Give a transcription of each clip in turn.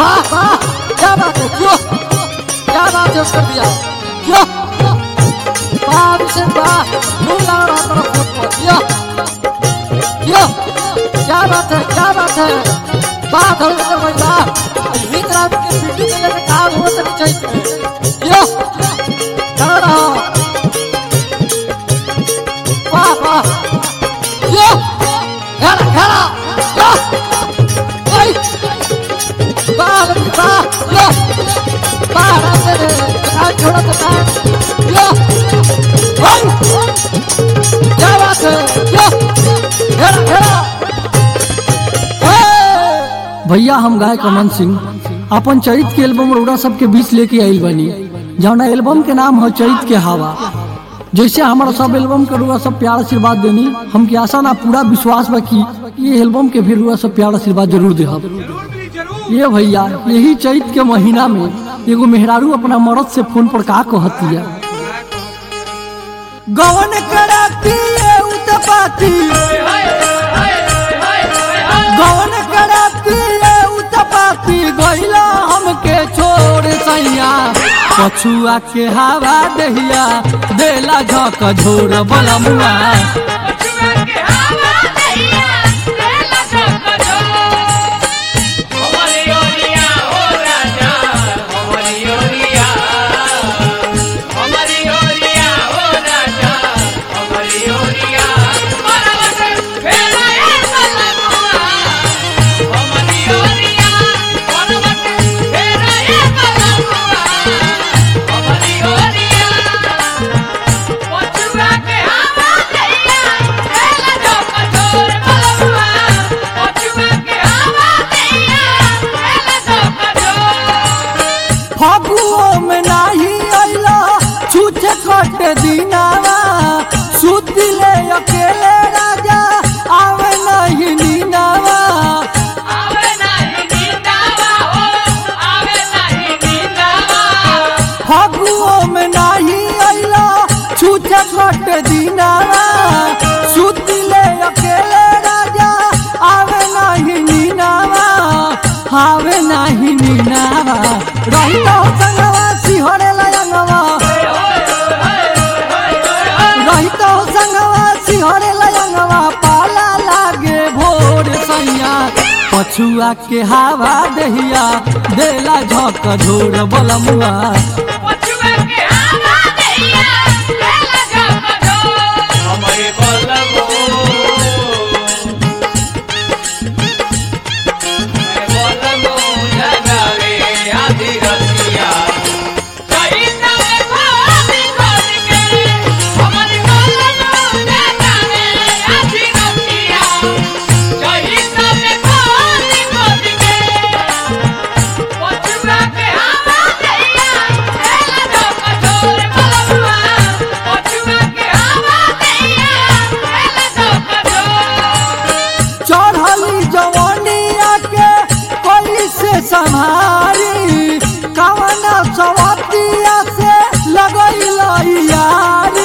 वाह वाह क्या बात है क्यों क्या बात है कर दिया क्यों वाह अभिषेक वाह फूल लगा रहा तेरा फोन पर क्यों क्यों क्या बात है क्या बात है वाह धर्मेंद्र भाई वाह हित रात के पीटी के लेके काम हो तो नहीं चाहिए क्यों कर रहा वाह वाह क्यों घेरा घेरा क्यों ओए वाह वाह लो वाह रास्ते रे आज छोड़ा तो काम लो ओए क्या बात है लो घेरा घेरा ओए भैया हम गायक अमन सिंह अपन चैत के एल्बम रौड़ा सबके बीच लेके आइल बनी जौना एल्बम के नाम है चैत के हवा जैसे हमारा सब एल्बम के रुआ सब प्यार आशीर्वाद देनी हमके आशा ना पूरा विश्वास बा कि ये एल्बम के भी रुआ सब प्यार आशीर्वाद जरूर दे ये भैया यही चैत के महीना में एगो मेहरारू अपना मर्द से फोन पर का कहती है गवन कराती उतपाती गवन कराती उतपाती गइला हमके छोड़ सैया पछुआ के हवा दहिया देला झक झोर बलमुआ फगुओ में नाही अइला छूछे कट दिनावा सुतिले अकेले राजा आवे नहीं नीनावा फगुओ में नाही अइला छूछे कट दिनावा सुतिले अकेले राजा आवे नहीं नीनावा आवे नहीं नीनावा रही तो संगवा सिहरे लयंगवा रही तो संगवा सिहरे लयंगवा पाला लागे भोर सैया पछुआ के हवा दहिया देला झक झोर बलमुआ हमारे बलबो बलबो जगावे आधी रतिया चढ़ली जवानिया के कोई से संहारी कवना सवतिया से लगई यारी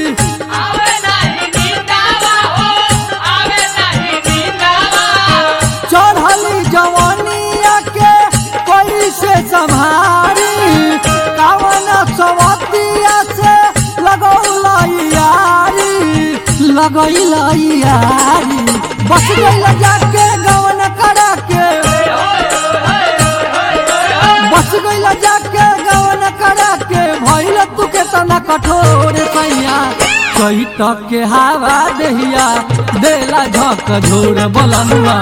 चढ़ली जवानिया के कोई से संहारी कवना सवतिया से लगई यारी लगई यारी बस गइल जाके गवन करा के बस गइल जाके गवन करा के भइल तू के तना कठोर सैया चैत के हवा दहिया देला झक झोर बलनुआ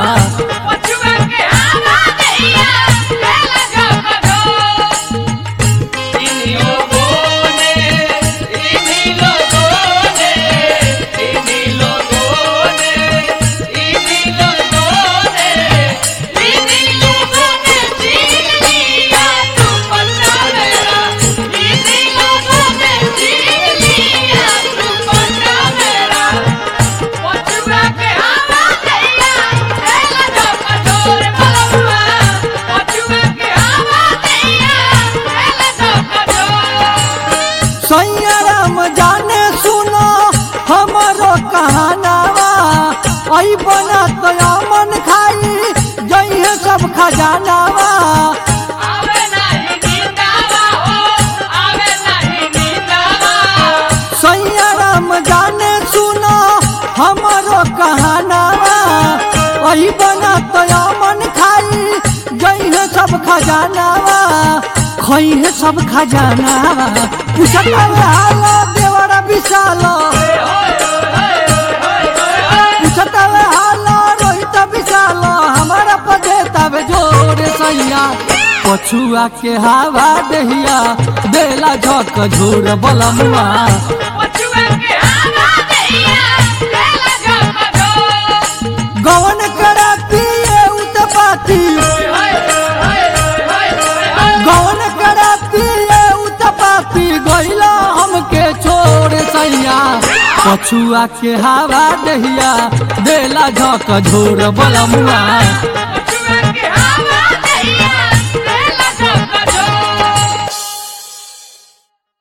इन्हीं लोगों ने इन्हीं लोगों ने इन्हीं लोगों ने इन्हीं लोगों ने इन्हीं लोगों ने जीत लिया तू पन्ना मेरा इन्हीं लोगों ने जीत लिया तू पन्ना मेरा पछुआ के हवा दैया देला जब कठोर बलवा पछुआ के हवा दैया देला जब कठोर सैया राम जाने सुनो हमारो कहानावा आई बना तो मन खाई जइहे सब खजानावा आई बना तो मन खाई गई है सब खजानावा खोई है सब खजानावा पूछत हालो देवरा विशालो पूछत हालो रोहित विशालो हमारा पदे तब जोरे सैया पछुआ के हवा दहिया बेला झक झोर बलमुआ गवन करा पिए उतपाती गवन करा पिए उतपाती गइला हमके छोड़ सैया पछुआ के हवा दहिया बेला झक झोर बलमुआ